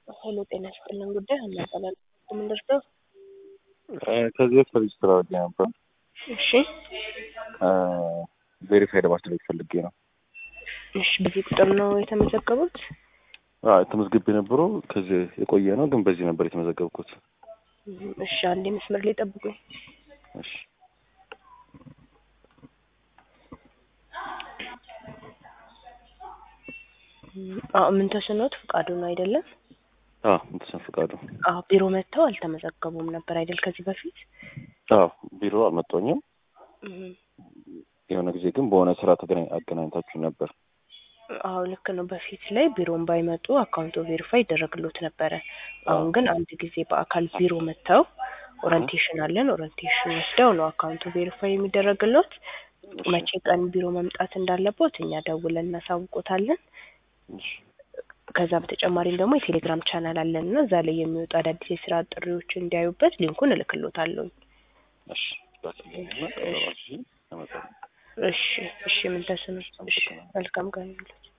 ሄሎ ጤና ይስጥልን ጉዳይ እናጠላል ምንደርሰው ከዚህ በፊት ሬጅስትር አድርጌ ነበር። እሺ ቬሪፋይድ ማስደረግ ፈልጌ ነው። እሺ በዚህ ቁጥር ነው የተመዘገቡት? አዎ የተመዝግቤ ነበረው ከዚህ የቆየ ነው፣ ግን በዚህ ነበር የተመዘገብኩት። እሺ አንዴ መስመር ላይ ጠብቁኝ። እሺ አዎ ምን ተስኖት ፍቃዱ ነው አይደለም? አዎ እንተሰን ፍቃዱ። አዎ ቢሮ መጥተው አልተመዘገቡም ነበር አይደል ከዚህ በፊት? አዎ ቢሮ አልመጣኝም። የሆነ ጊዜ ግን በሆነ ስራ ተገናኝ አገናኝታችሁ ነበር። አዎ ልክ ነው። በፊት ላይ ቢሮን ባይመጡ አካውንቶ ቬሪፋይ ይደረግሎት ነበረ። አሁን ግን አንድ ጊዜ በአካል ቢሮ መጥተው ኦሪንቴሽን አለን ኦሪንቴሽን ወስደው ነው አካውንቱ ቬሪፋይ የሚደረግሎት። መቼ ቀን ቢሮ መምጣት እንዳለቦት እኛ ደውለን እናሳውቆታለን። እሺ ከዛ በተጨማሪም ደግሞ የቴሌግራም ቻናል አለን እና እዛ ላይ የሚወጡ አዳዲስ የስራ ጥሪዎችን እንዲያዩበት ሊንኩን እልክሎታለሁ። እሺ ላኪልኝና ቀጠሯችሁ አመጣለሁ። እሺ እሺ ምን ተስኖት እሺ መልካም ቀን ይሁንልዎት።